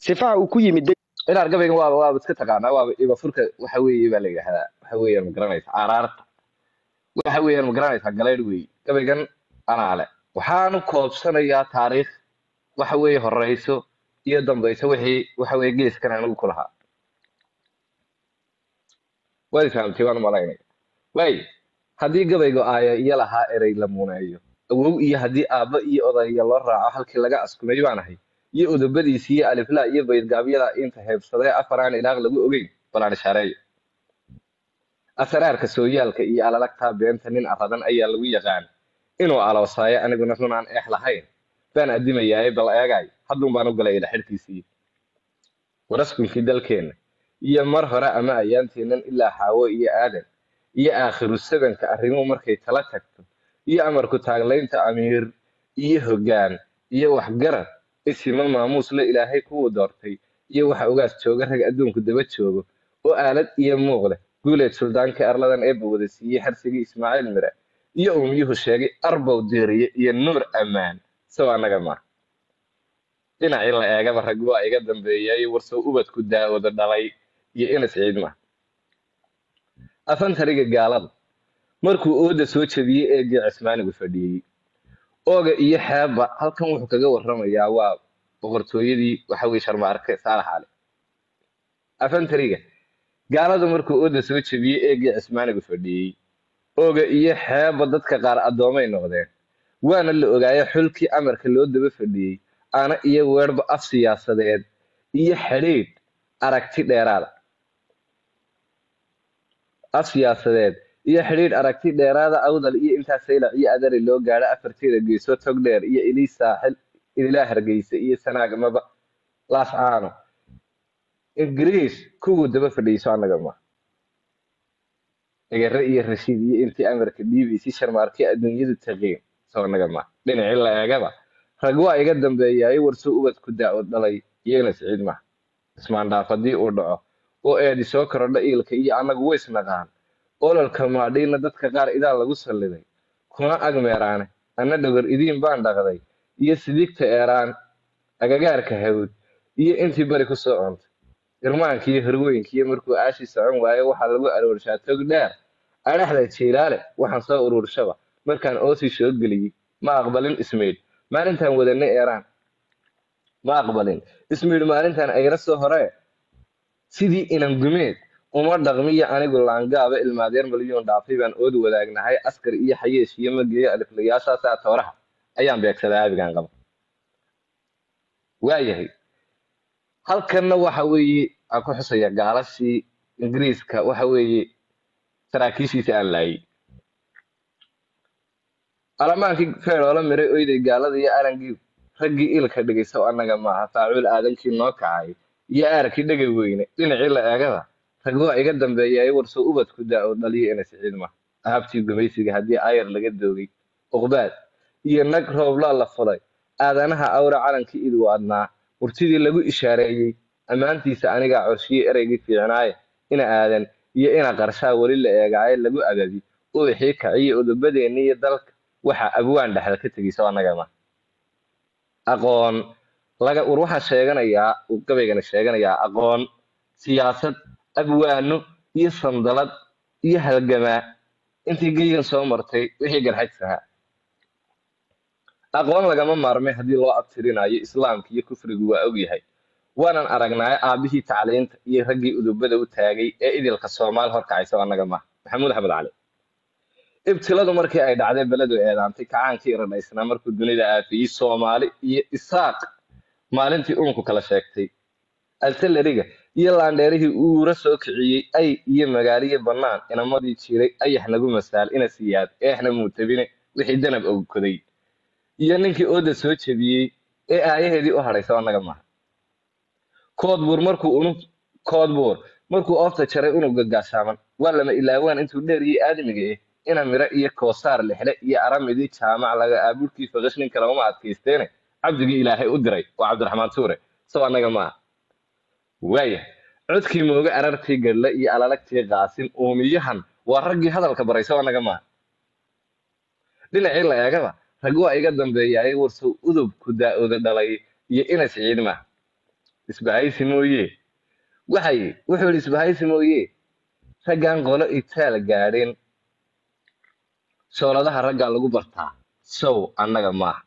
sifaha uu ku yimid inaad gabaygan waaba waaba iska taqaanaa waaba ibafurka waxa weeye baa la yidhahdaa waxa weeyaan ma garanaysa araarta waxa weeyaan ma garanaysaa galeydh weeye gabaygan anaa le waxaanu koobsanayaa taariikh waxa weeye horeyso iyo dambayso wixii waxa weeye geeskan anigu ku lahaa waad fahamtay waan malaynaya waay haddii gabaygu aaya iyo lahaa erey la muuneeyo awow iyo haddii aabba iyo odayga loo raaco halkii laga askumay baan ahay iyo udubadiisi iyo aliflaa iyo baydgaabyada inta heebsadee afar aan ilaaq lagu ogeyn balaan ishaareeyo asraarka sooyaalka iyo alalagtaa beenta nin aradan ayaa lagu yaqaan inuu aloosaayo aniguna run aan eex lahayn baan adimayaaye bal eegay hadduun baan u galay ila xidhkiisii waraskunkii dalkeenna iyo mar hore ama ayaanteennan ilaa xaawo iyo aadan iyo aakhiru sabanka arrimuhu markay tala tagto iyo amarku taaglaynta amiir iyo hoggaan iyo waxgarad isima maamuus la ilaahay kuwuu doortay iyo waxa ugaas jooga rag adduunku daba joogo oo aalad iyo muuq leh guuleed suldaanka arladan eebba wada siiyey xarsigii ismaaciil mire iyo uumiyuhu sheegay arbow diiriye iyo nuur ammaan sow annaga ma dhinacii la eegaba rag waa iga dambeeyay warsow ubadku daawada dhalay iyo inas ciidma afantariga gaalada markuu ooda soo jabiyey eegii cismaanigu fadhiyey ooga iyo xeebba halkan wuxuu kaga warramayaa waa boqortooyadii waxa weye sharmaarke saalax cali afantariga gaalada markuu ooda soo jabiyey eegii cismaanigu fadhiyey ooga iyo xeebba dadka qaar addoomay noqdeen waana la ogaaye xulkii amarka loo daba fadhiyey ana iyo weerba af siyaasadeed iyo xidhiidh aragti dheeraada af siyaasadeed iyo xidhiidh aragti dheeraada awdal iyo intaa saylac iyo adari loo gaadho afarteeda geeso tog dheer iyo ilii saaxil ilaa hargeysa iyo sanaagmaba laascaano ingiriis kuwuu daba fadhiiso annaga ma egere iyo rashiid iyo intii amarka dhiibaysi sharmaarkii adduunyadu taqiin soo annaga ma dhinacii la eegaba rag waa iga dambeeyaayo warso ubadku daa-o dhalay iyo inas ciid maha ismaandhaaf haddii uu dhaco oo eedi soo korodha iilka iyo annagu ways naqaan ololka maadhiina dadka qaar idaan lagu salliday kuna agmeeraane anna dhogor idiin baan dhaqday iyo sidigta eeraan agagaarka hawd iyo intii bari ku soo cuntay irmaanka iyo horweynkiiyo markuu aashi socon waayo waxaa lagu aroorshaa tog dheer adhaxda jiilaale waxaan soo ururshaba markaan oosi soo geliyey ma aqbalin ismail maalintaan wadanay eeraan ma aqbalin ismail maalintaan ayra soo horee sidii inan gumeed uma dhaqmiyo anigu laangaaba ilmaadeer malyuun dhaafay baan ood wadaagnahay askar iyo xayeesh iyo mageeyo aliflayaashaasaa tooraha ayaan beegsadaa aabigaan qaba waayahay halkanna waxa weeye aan ku xusaya gaalashii ingiriiska waxa weeye saraakiishiisa aan laayay alamaankii feedhoola miray oyday gaalada iyo arangii raggii ilka dhigaysa oo annaga maaha faacuul aadankii noo kacay iyo aarkii dhegay weyne dhinacii la eegada rag waa iga dambeeyay warso ubadku daa-o dhaliyo ina siciid ma ahabtii gumaysiga haddii ayar laga doogay uqbaad iyo nag rooblaa la fulay aadanaha awra calankii idu adnaa murtidii lagu ishaareeyey ammaantiisa anigaa corshiyey ereygii fiicnaaye ina aadan iyo ina qarshaa weli la eegaaye lagu agabi uwixii kaciyo udubadeenni iyo dalka waxa abwaan dhexda ka tegayso annaga ma aqoon laga war waxaa sheeganayaa uu gabaygana sheeganayaa aqoon siyaasad abwaano iyo sandalad iyo halgamaa intii geygan soo martay wixii garxajsahaa aqoon lagama maarmay haddii loo abtirinayo islaamka iyo kufrigu waa ogyahay waanan aragnaayo aabihii tacliinta iyo raggii udubada u taagay ee idilka soomaal horkacaysa annaga maaha maxamuud axmed cali ibtiladu markii ay dhacday beledu eedaantay kacaankii iradhaysnaa markuu dunida aafiyey soomaali iyo isaaq maalintii uunku kala sheegtay altaleriga iyo laandheerihii uura soo kiciyey ay iyo magaaliyo bannaan inamadii jiray ayax nagu masaal ina siyaad eexna muutabine wixii danab ogkoday iyo ninkii ooda soo jebiyey ee aayaheedii u hadhaysa annaga maaha koodbuur markuu unug koodbuur markuu oofta jaray unuga gaashaaman waa lama ilaawaan intuu dheer iyo aadamiga eh ina miro iyo koosaar lexle iyo aramidii jaamac laga aabuurkii faqash nin kale uma adkaysteene cabdigii ilaahay u diray waa cabdiraxmaan tuure sow annaga maaha waaya codkii mooga arartii gadhle iyo alalagtii qaasin uumiyahan waa raggii hadalka baray sow annaga maaha dhinacii la eegaba rag waa iga dambeeyaaye warsow udubku daa-oda dhalay iyo inas ciid maaha isbahaysi mooye waxay wuxuu yidhi isbahaysi mooye raggan qolo itaal gaadheen shooladaha raggaa lagu bartaa sow annaga maaha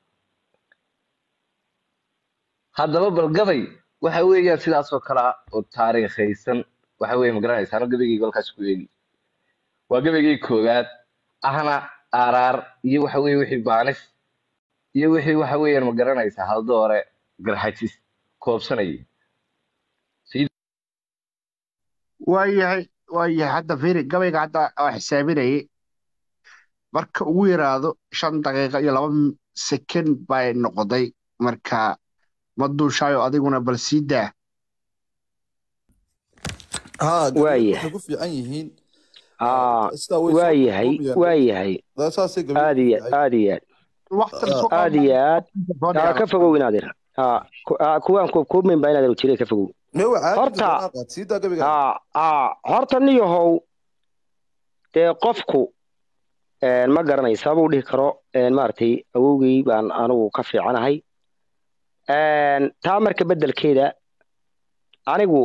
haddaba bal gabay waxa weeyaan sidaasoo kale ah oo taariikhaysan waxa weeye ma garanaysaa ano gabaygayga halkaas ku eegi waa gabaygay koowaad ahna aaraar iyo waxa weeye wixii baanis iyo wixii waxa weeyaan ma garanaysaa haldoore garxajis koobsanayay waayahay waayahay hadda fiiri gabayga hadda oo xisaabinayay marka ugu yaraado shan daqiiqo iyo laba sekend bay noqday marka ma duushaayo adiguna bal sii daa ها وايه. waxay ku fiican yihiin aa sidaa way soo waayahay koobayaan. waayahay Daa saasay gabi aad iyo aad iyo aad waqtan Ah, soo aad iyo aad aa ka fogow inaadir aa ku- aa, kuwaan ku kuumin baa inaadir jiray ka fogow meewa caadi Horta- doonaa qaad sii daa gabiga aa aa horta niyahow dee qofku een, ma garanay sababuu dhihi karo een, maaragtay awowgii baan anigu ka fiicanahay een, taa marka beddelkeeda anigu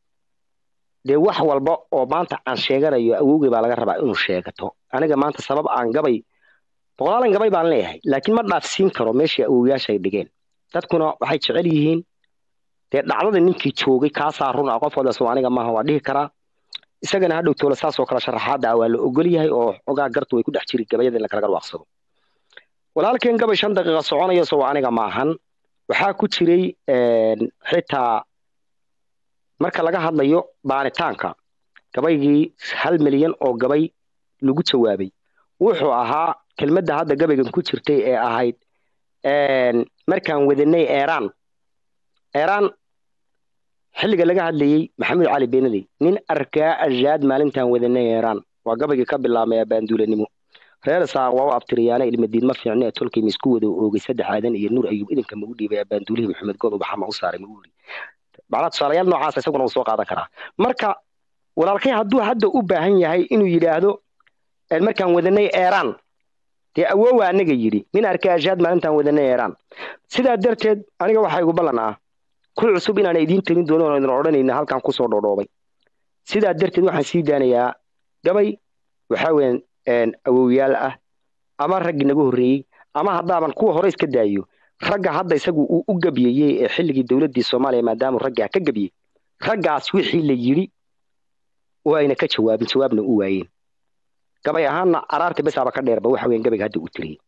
dee wax walba oo maanta aan sheeganayo awowgii baa laga rabaa inuu sheegato aniga maanta sabab aan gabay boqolaalan gabay baan leeyahay laakiin ma dhaafsiin karo meeshii awowyaasha ay dhigeen dadkuna waxay jecel yihiin dee dhacdada ninkii joogay kaasaa run ah qof walba soo aniga maaha waa dhihi karaa isagana hadhow toola saas oo kale sharaxaada ah waa la ogol yahay oo xogaa gartu way ku dhex jiri gabayada in la kala garwaaqsado walaalkeen gabay shan daqiiqa soconayo soo aniga maahan waxaa ku jiray een, xitaa marka laga hadlayo baanitaanka gabaygii hal milyan oo gabay lagu jawaabay wuxuu ahaa kelmadda hadda gabaygan ku jirtay ee ahayd een, markaan wadanay eeraan eeraan xilliga laga hadlayey maxamed cali beenadey nin arkaa ajaad maalintaan wadanay eeraan waa gabaygii ka bilaabmay abaanduulanimo reer saaq waa u abtiriyaana ilmadiid ma fiicne ee tolkii misku wada oogay saddex aadan iyo nuur ayuub idinka magu dhiibay abaanduulihii maxamed good ubaxa ma u saaray magu iri macnaa tusaalayaal noocaas isaguna uu soo qaadan karaa marka walaalkay hadduu hadda u baahan yahay inuu yidhaahdo een, markaan wadanay eeraan dee awoowa anaga yidhi nin arkaa ajaad maalintaan wadanay eeraan sidaa darteed aniga waxaa igu ballan ah ku cusub inaan idiin tegin doono oon idin odhanayna halkan kusoo dhoodhoobay sidaa darteed waxaan sii daanayaa gabay waxaa weeyaan een, awowyaal ah ama raggii naga horreeyey ama haddaaban kuwa hore iska daayo ragga hadda isagu uu u gabyeyey ee xilligii dowladdii soomaaliya maadaamuu raggaa ka gabyey raggaas wixii la yidhi oo ayna ka jawaabin jawaabna u waayeen gabay ahaanna araarta besaaba ka dheerba waxa weeyaan gabayga hadda u tiriyey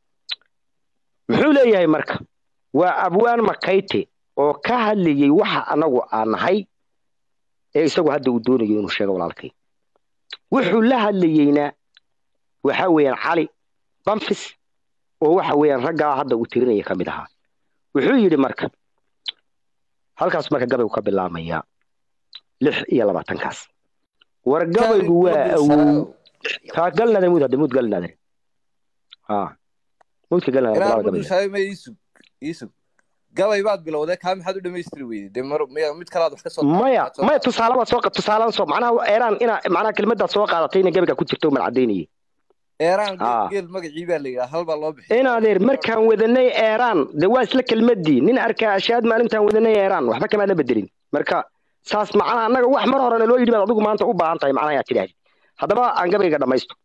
muxuu leeyahay marka waa abwaan makayte oo ka hadlayey waxa anagu aan nahay ee isagu hadda uu doonayo inuu sheego walaalkay wuxuu la hadlayeyna waxa weeyaan cali bamfis oo waxa weeyaan raggaa hadda uu tirinaya ka mid ahaa wuxuu yidhi marka halkaas marka gabaygu ka bilaabmaya lix iyo labaatankaas war gabaygu waa awow kaa galnader muud hadda muud galnader ha muudka galnader inaan bilaaba ma gabayga dulshaayo ma iisug iisug gabay baad bilowday kaa maxaad u dhammaystiri weyday dee mar miya mid kalaad wax ka soo maya qaad- soo maya qaad. tusaalabaad soo tusaaladan soo macnaha eeraan ina macnaha kelmadaad soo qaadatay ina gabayga ku jirto mal cadaynayay eeraan Ah. geel- geel magacii baa la yidhaha hal baa loo bixiy in adeer markaan wadanay eeraan de waa isla kelmadii nin arkaa ashaad maalintaan wadanay eeraan waxba kamaa la bedelin marka saas macnaha annaga wax mar horena loo yidhi baad adigu maanta u baahan tahay macnaha aad tidhaahdi haddaba aan gabayga dhammaysto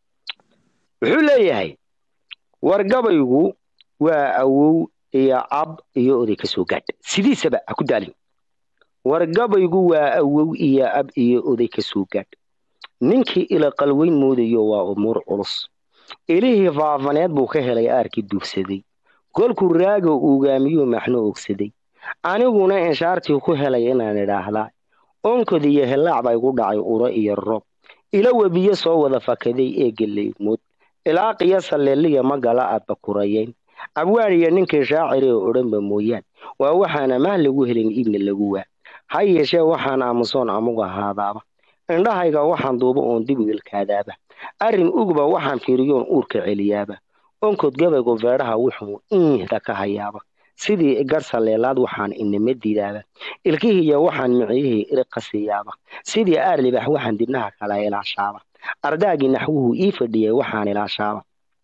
wuxuu leeyahay war gabaygu waa awow iyo ab iyo oday ka soo gaadh sidiisaba ha ku daalin war gabaygu waa awow iyo ab iyo oday ka soo gaadh ninkii ila qalweyn moodayo waa umuur culus ilihii faafaneed buu ka helay aarkii duufsaday kolkuu raaga ugaamiyuu maxno ogsaday aniguna inshaartii ku helay inaan idhaahdaa onkod iyo hellaac baa igu dhacay uro iyo roob ila webiyo soo wada fakaday ee geleygmood ilaa qiyo saleeliya magala aadba kurayayn abwaaniyo ninkii shaaciri oo odhanba mooyaan waa waxaana maah lagu helin iibna lagu waa ha yeeshee waxaan aamusoon amugu ahaadaaba indhahayga waxaan duuba oon dib u ilkaadaaba arrin ugba waxaan fiiriyoon uurka celiyaaba onkod gabaygu feedhaha wuxuu iihda ka hayaaba sidii garsaleelaad waxaan inima diidaaba ilkihiiyo waxaan miciyihii iriqasiyaaba sidii aar libax waxaan dibnaha kala ilaashaaba ardaagii naxwuhu ii fadhiyay waxaan ilaashaaba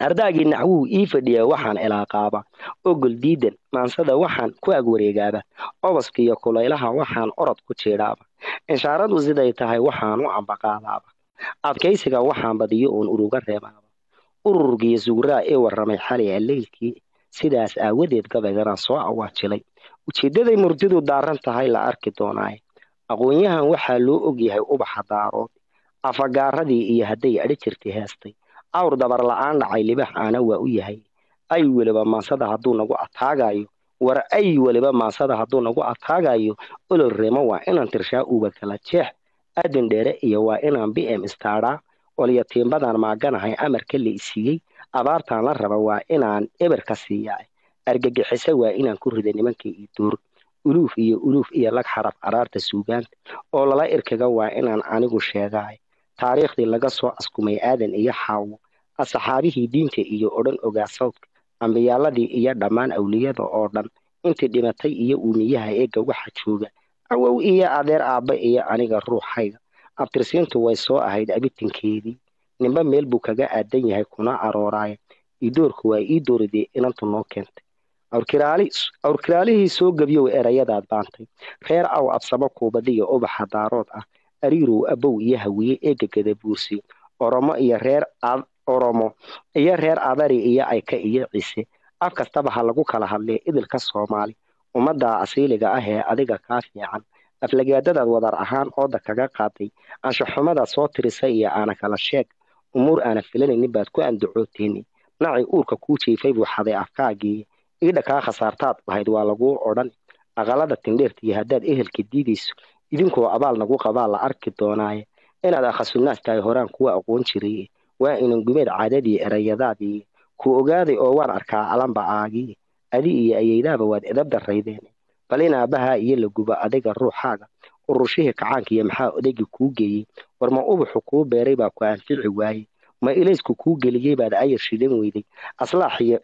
ardaagii naxwuhu ii fadhiya waxaan ilaaqaaba ogol diidan maansada waxaan ku ag wareegaaba obaska iyo kulaylaha waxaan orod ku jiidhaaba inshaaradu siday tahay waxaan u ambaqaadaaba adkaysiga waxaan badiyo uun uruga reebaaba ururgiiyo suguraa ee warramay xalay alleylkii sidaas aawadeed gabaygana soo awaajilay ujeeddaday murtidu daaran tahay la arki doonaaye aqoon-yahan waxaa loo ogyahay ubaxa daarood afagaaradii iyo hadday adhi jirtay heestay awr dabar la-aan dhacay libax aana waa u yahay ay weliba maansada hadduu nagu ataagayo war ay weliba maansada hadduu nagu ataagayo olol reemo waa inaan tirshaa uba kala jeex adin dheere iyo waa inaan b m istaaraa olyatiimbadan maaganahay amarka la isiiyey abaartaan la raba waa inaan eber ka siiyaa argagixise waa inaan ku rida nimanka iyo duur uluuf iyo uluuf iyo lag xaraf araarta suugaanta oo lala irkaga waa inaan anigu sheegaay taariikhdii laga soo askumay aadan iyo xaawo asxaabihii diinta iyo odhan ogaa sawdka ambiyaaladii iyo dhammaan awliyada oo dhan intii dhimatay iyo uumiyaha eegga waxa jooga awow iyo adeer aabba iyo aniga ruuxayga abtirsiintu way soo ahayd abitinkeedii ninba meel buu kaga aadan yahay kuna arooraaya idoorku waa ii dooridee inantu noo keentay awrkiraalihii soo gebyow erayadaad baantay reer aw absamo kuubadiyo ubaxa daarood ah ariirow abow iyo hawiye eega gadabuursi oromo iyo reer oromo iyo reer adari iyo ayka iyo ciise af kastaba ha lagu kala hadlee idilka soomaali ummadda asiiliga ah ee adiga kaa fiican aflagaadadaad wadar ahaan ooda kaga qaaday anshaxumadaad soo tirisay iyo aana kala sheeg umuur aana filanaynin baad ku andacooteeni nacii uurka kuu jiifay buu xaday afkaagii iidha kaa khasaartaad lahayd waa laguu odhan aqalada tindheerta iyo haddaad ehelka diidayso idinkoo abaal nagu qabaa la arki doonaaye inaad akhasunaas tahay horaan kuwa aqoon jiray waa inan gumeed caadadii erayadaadii ku ogaaday oo waan arkaa alanba aagii adi iyo ayeydaaba waad edab daraydeen bal in aabbaha iyo la gubo adiga ruuxaaga urushihii kacaanka iyo maxaa odaygii kuu geeyey war ma ubaxu kuu beeray baa ku anfici waaye ma ilaysku kuu geliyey baad ayar shidan weyday aslaaxiyo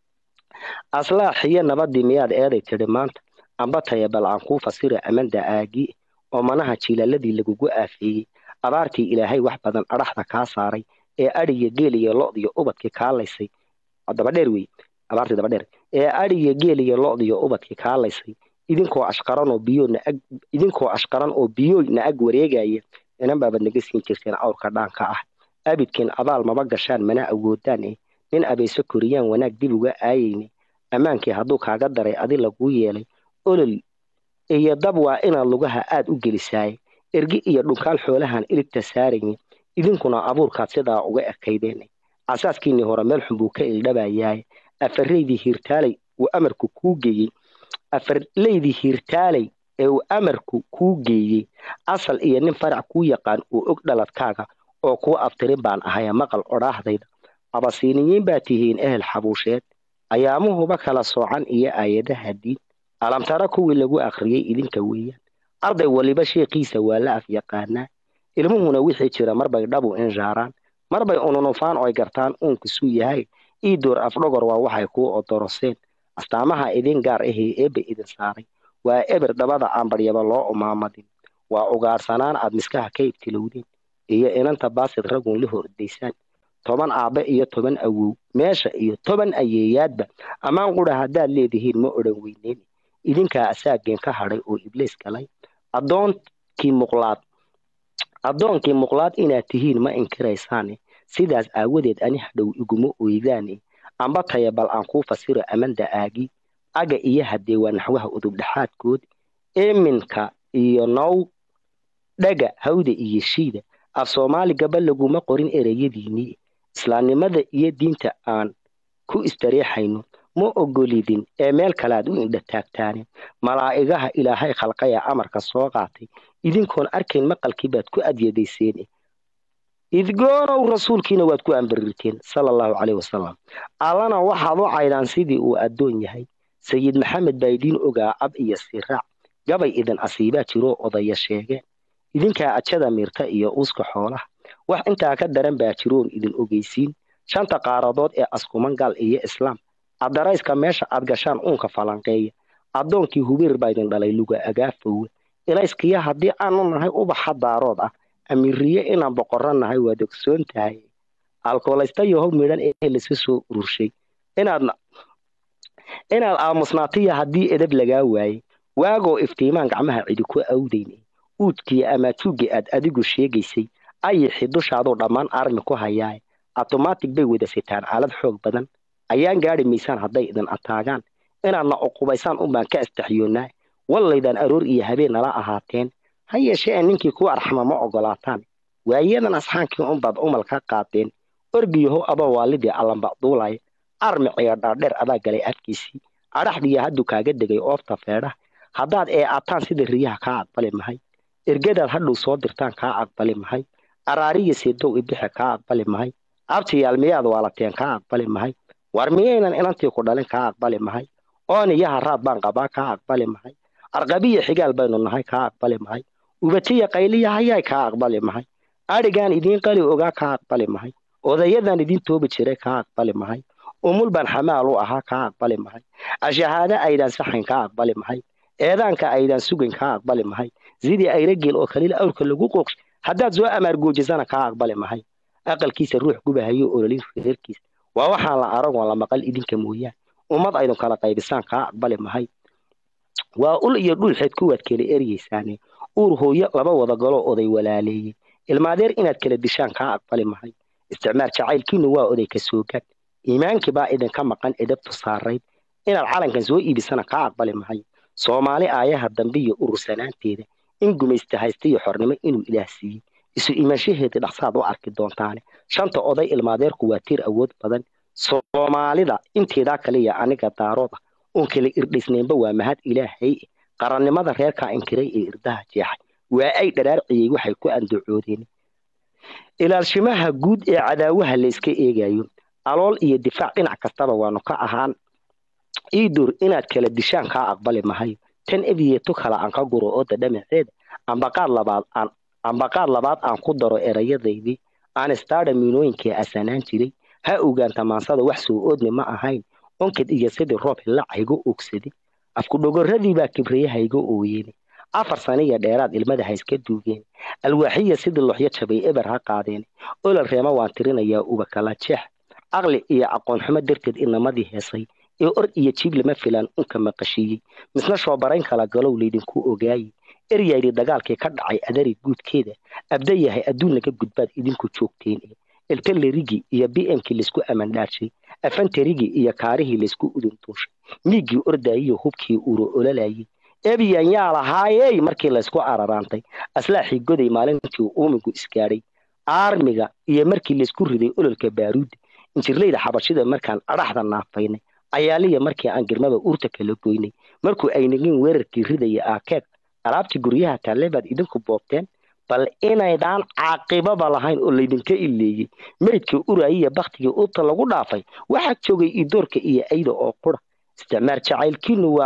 aslaaxiyo nabadii miyaad eeday tidhi maanta amba taya bal aan kuu fasira amanda aagii oo manaha jiilaaladii lagugu aafeeyey abaartii ilaahay wax badan adhaxda kaa saaray ee adhiga geel iyo lodiyo ubadkii kaalaysay dabadheer wey abaartii dabadheer ee adhiga geel iyo lodiyo ubadkii kaalaysay idinkoo ashqaran oo biyo naag idinkoo ashqaran oo biyooy na ag wareegaya inan baabad naga siin jirteen awrka dhaanka ah abidkiin abaal maba gashaan mana awoodaan eh nin abayso koriyaan wanaag dib uga aayeyne ammaankii hadduu kaaga daray adi laguu yeelay olol iyo dab waa inaad lugaha aad u gelisaaye ergi iyo dhunkaal xoolahan iligta saarayne idinkuna abuurkaad sidaa uga ekaydeen asaaskiinnii hore meel xun buu ka ildhabayaaye afaraydii hiirtaalay uu amarku kuu geeyey afarlaydii hiirtaalay ee uu amarku kuu geeyey asal iyo nin farac kuu yaqaan uu og dhaladkaaga oo kuu abtirin baan ahaya maqal odhaahdayda abasiiniyiin baa tihiin ehel xabuusheed ayaamuhuba kala soocan iyo aayadaha diin alamtara kuwii lagu akhriyey idinka weeyaan arday waliba sheekiisa waa la af yaqaanaa ilmuhuna wixii jira marbay dhabu inshaaraan marbay ununufaan oy gartaan uunkisuu yahay iidoor afdhogor waa waxay kuu odoroseen astaamaha idin gaar ahee eebba idin saaray waa eber dabada aan baryaba loo umaamadin waa ugaarsanaan aad miskaha ka ibtilowdeen iyo inanta baasid ragun la hordaysaan toban aabbe iyo toban awow meesha iyo toban ayeeyaadba ammaan qudha haddaad leedihiin ma odhan weyneyn idinkaa asaageen ka hadhay oo ibliis galay addoonkii muqlaad addoonkii muqlaad inaad tihiin ma inkiraysaane sidaas aawadeed ani hadhow iguma oydaane amba taya bal aan kuu fasiro amanda aagi aga iyo haddee waa naxwaha udubdhexaadkood eminka iyo now dhaga hawda iyo shiida af soomaali gaba laguma qorin ereyadiinnii islaamnimada iyo diinta aan ku istareexayno ma ogolidin ee meel kalead u indha taagtaane malaa'igaha ilaahay khalqaya amarka soo qaatay idinkoon arkayn maqalkii baad ku adyadayseen idgoonow rasuulkiina waad ku ambarirteen sala allahu caleyh wasalam allana waxaad u caydaan sidii uu addoon yahay sayid maxamed baa idiin ogaa ab iyo siraac gabay idin asiibaa jiroo odaya sheegeen idinkaa ajada miirta iyo uuska xoolaha wax intaa ka daran baa jiroon idin ogeysiin shanta qaaradood ee askuman gal iyo islaam addarayska meesha aad gashaan uunka falanqeeya addoonkii hubiir baa idin dhalay luga agaafowe ilayskiya haddii aanu nahay ubaxa daarood ah amiiriye inaan boqorro nahay waad ogsoon tahay alkoolaysta iyo hog midhan ee laisku soo ururshay inaad inaad aamusnaatiya haddii edab lagaa waayey waagoo iftiimaan gacmaha cidi ku awdayne uudkii ama tuugii aad adigu sheegaysay ayixi dushaaduu dhammaan armi ku hayaaye automatic bay wada sitaan aalad xoog badan ayaan gaadhi maysaan hadday idin ataagaan inaadna uqubaysaan unbaan ka astaxyoonnaa wallaydaan aroor iyo habeen nala ahaateen ha yeeshee ee ninkii kuu arxama ma ogolaataan waayadan asxaankii unbaad umal ka qaateen orgiyaho aba waalidii allambacduulaya armiciga dhaadheer adaa galay afkiisii adhaxdiya hadduu kaaga degay oofta feedhaha haddaad ee ataan sida riyaha kaa aqbali mahay ergadaad hadhow soo dirtaan kaa aqbali mahay araariya seedow ibixe kaa aqbali mahay abtiyaal miyaad waalateen kaa aqbali mahay war miyaynan inantii ku dhalin kaa aqbali mahay ooniyaha raad baan qabaa kaa aqbali mahay arqabiya xigaal baynu nahay kaa aqbali mahay ubatiya qayliya hayaay kaa aqbali mahay adhigaan idiin qali ogaa kaa aqbali mahay odayadan idiin toobi jiray kaa aqbali mahay umul baan xamaal u ahaa kaa aqbali mahay ashahaado aydaan saxayn kaa aqbali mahay eedaanka aydaan sugayn kaa aqbali mahay sidii ayrageel oo kaliil awrka lagu qooqshay haddaad soo amaargoojisana kaa aqbali mahay aqalkiisa ruux gubahayo ololin reerkiisa waa waxaan la aragoon la maqal idinka mooyaan ummad aydun kala qaybisaan kaa aqbali mahay waa ul iyo dhulxeed kuwaad kala eryaysaane uur hooyo laba wada galoo oday walaaleeyey ilmaadeer inaad kala dishaan kaa aqbali mahay isticmaar jacaylkiinu waa oday ka soogaad iimaankii baa idinka maqan edabtu saarayd inaad calankan soo iibisana kaa aqbali mahay soomaali aayaha dambe iyo urursanaanteeda in gumaysta haysta iyo xornimo inuu ilaah siiyey isu imaanshaheeda dhaqsaad u arki doontaane shanta oday ilmaadeerku waa tiir awood badan soomaalida inteedaa kaliya aniga daarooda oon kala irdhisnaynba waa mahad ilaahay qarannimada reerkaa inkiray ee irdaha jeexay waa ay dharaarciyey waxay ku andacoodeen ilaalshimaha guud ee cadaawaha layska eegayo alool iyo difaac dhinac kastaba waanu ka ahaan iidur inaad kala dishaan kaa aqbali mahayo tan ebiyeeto kale aan ka guro ooda dhamaceeda ambaqaad labaad aan ambaqaad labaad aan ku daro erayadaydii aan istaadha miinooyinkii asanaan jiray ha ogaanta maansada wax soo oodni ma ahayn onkad iyo sidii roob hilac haygo oogsaday afkudhogoradii baa kibriye haygo ooyeene afar saniya dheeraad ilmada ha iska duugeen alwaaxiya sidii loxyo jabay eber ha qaadeen olol reema waan tirinayaa uba kala jeex aqli iyo aqoon xumo darteed inamadii heesay ee or iyo jiib lama filaan unka maqashiiyey misna shoobarayn kala galow laydinku ogaayey eryaydi dagaalkii ka dhacay adari guudkeeda abda yahay adduun laga gudbaad idinku joogteen eltalerigi iyo b mkii laysku amandhaarshay afantarigii iyo kaarihii laysku uduntuushay miiggii ordaayiyo hubkii uro ololayey ebiyan yaa lahaayey markii laysku araraantay aslaaxii goday maalintii uumigu isgaadhay aarmiga iyo markii laysku riday ololka baaruudda injirleyda xabashida markaan adhaxda naafaynay ayaaliya markii aan girmada urta kala goynay markuu aynagin weerarkii ridaya aakeeg alaabtii guryaha taalle baad idinku boobteen bal inaydaan caaqibaba lahayn oo laydinka ileeyey meydkii uraayiya baktigii urta lagu dhaafay waxaa joogay idoorka iyo ayda oo qura isticmaar jacaylkiinu waa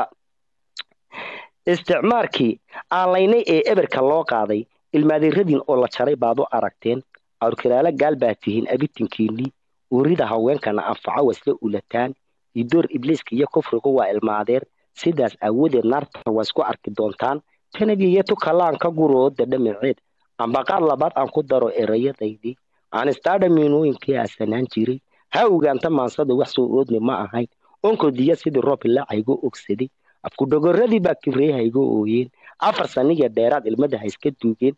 isticmaarkii aanlaynay ee eberka loo qaaday ilmaadeeradiin oo la jaray baad u aragteen awrkiraalo gaal baa tihiin abitinkiinnii urida haweenkana anfaco wasla ulataan idoor ibliiska iyo kufrigu waa ilmaadeer sidaas aawadeed naarta waa isku arki doontaan tanabiyo tukalaan ka gurooda dhamaceed ambaqaad labaad aan ku daro erayadaydii aan istaadha miinooyinkii asanaan jiray ha ogaanta maansada wax soo oodni ma ahayn onkodiya sidii roob ilaacaygo ogsaday afkudhogoradii baa kibreyahaygo ooyeen afar saniya dheeraad ilmada ha iska duugeen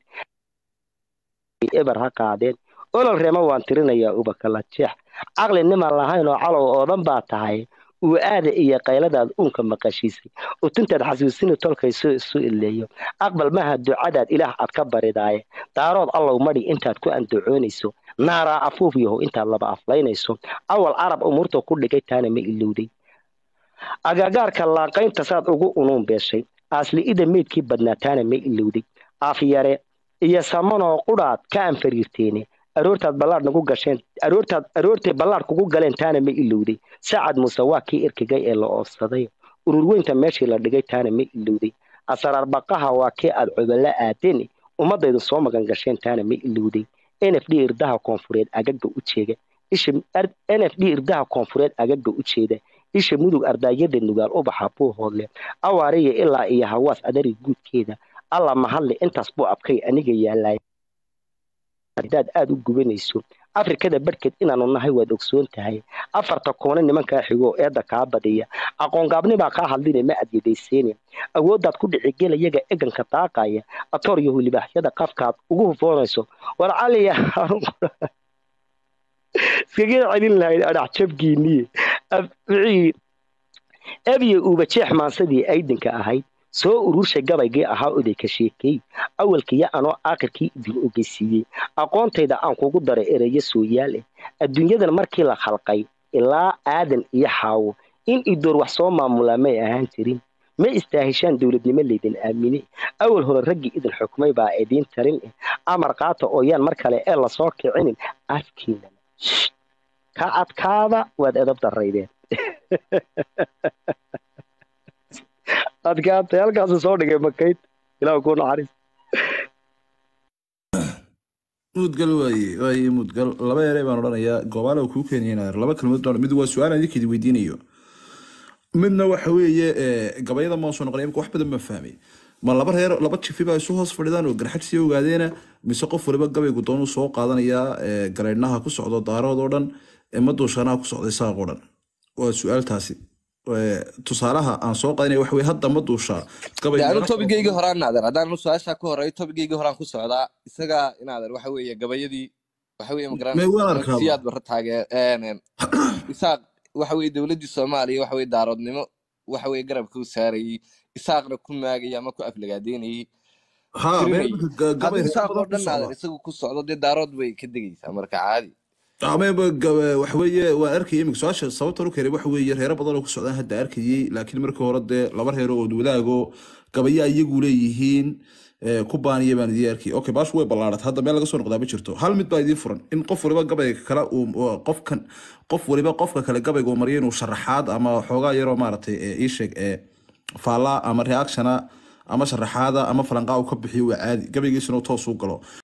eber ha qaadeen olol reema waan tirinayaa ubakala jeex caqli nimaan lahayn oo calow oodan baa tahay uu aada iyo qayladaad uunka maqashiisay utuntaad xasuusini tolkayso isu ileeyo aqbal maha ducadaad ilaah aad ka baridaaye daarood allow madhi intaad ku andacoonayso naaraa afuuf yahow intaad laba aflaynayso awal carab umuurta ku dhigay taana ma ilowday agagaarka laaqaynta saad ugu unuun beeshay aasli'ida meydkii badnaa taana ma ilowday afyare iyo samanoo qudhaad ka anfariirteene aroortaad ballaadh nagu gasheen aroortaad aroortay ballaadh kugu galeen taana ma ilowday sacad muuse waa kii erkigay ee la oofsaday ururweynta meeshii la dhigay taana ma ilowday asaraar baqaha waa kii aad coballa aadeen ummadaydu soo magan gasheen taana ma ilowday n f d irdaha koonfureed agaga u jeega isha n f d irdaha koonfureed agaga u jeeda isha mudug ardaayada nugaal ubaxa buu hoodle awaariya ilaa iyo hawaas adari guudkeeda alla mahadle intaas buu abkay aniga yaalaay hadaad aada u gubanayso afrikada barhkeed inaanu nahay waad ogsoon tahay afarta koone nimankaa xigo eedda kaa badiya aqoongaabnibaa kaa hadline ma adyadayseene awooddaad ku dhicigela yaga eganka daaqaya atoryahu libaaxyada qafkaad ugu hufoonayso war caliya iskaga celin lahayd adhax jabgiiniye wixii ebiye uuba jeex maansadii aydinka ahayd soo ururshay gabaygii ahaa oday ka sheekeey awalkiiyo anoo aakhirkii idin ogeysiiyey aqoontayda aan kugu daray ereyo sooyaal eh adduunyadan markii la khalqay ilaa aadan iyo xaawo in idoor wax soo maamulaa may ahaan jirin ma istaahishaan dowladnimo laydin aamine awal hore raggii idin xukmay baa idiin tarin eh amar qaata ooyaan mar kale ee lasoo kicinin afkiinana ka adkaada waad edab daraydeen adkaatay halkaasu soo dhigay makayd ilaah kuu naxariis mudgal waaye waaye mudgal laba erey baan odhanayaa goobaala kuu keeniyeen laba kalmood baan mid waa su-aal aan idinkeedi weydiinayo midna waxa weeye eh, gabayada maan soo noqonay imika wax badan baan fahmay ma laba reer laba jifi baa isu hoos fadhidaan oo garxad sii ogaadeena mise qof waliba gabaygu doonuu soo qaadanayaa eh, galeydhnaha ku socdo daarood oo dhan eh, maduushanaha ku socday saaq oo dhan waa su-aaltaasi Eh, tusaalaha aan soo qaadanaya waxa weye hadda ma duushaa gabay de anu tobigaygii horaan naader haddaan su-aasha ka horeeyo tobigaygii horaan ku socdaa isaga inaader waxa weeye gabayadii waxa weeye May waan arkaa. siyaad barra taagee isaaq waxa weeye dowladdii soomaaliya waxa weye daaroodnimo waxa weye garabka u saarayey isaaqna ku maagayay ama ku aflagaadeynayey ha tirinayay. meel ga- gabay haddii reer isaaq oo badan ku dhan naader socda. isagu ku socdo dee daarood bay ka degaysaa marka caadi amaba waxa weeye waan arkayay imika su-aasha sababtan u keenay waxa weeye reero badan oo ku socdaan hadda arkayay laakiin markii hore dee laba reero oo wadaago gabayaa iyagu leeyihiin eh, ku baaniya baan idin arkayay okay baashu way ballaaratay hadda meel laga soo noqdaa ma jirto hal mid baa idiin furan in qof waliba gabayga kale uu uu- qofkan qof waliba qofka kale gabayga uu mariyo inuu sharaxaad ama xoogaa yaroo maaragtay eh, ii sheeg ee faallaa ama reactiona ama sharaxaada ama falanqaa uu ka bixiyo waa caadi gabaygiisuna uu toos u galo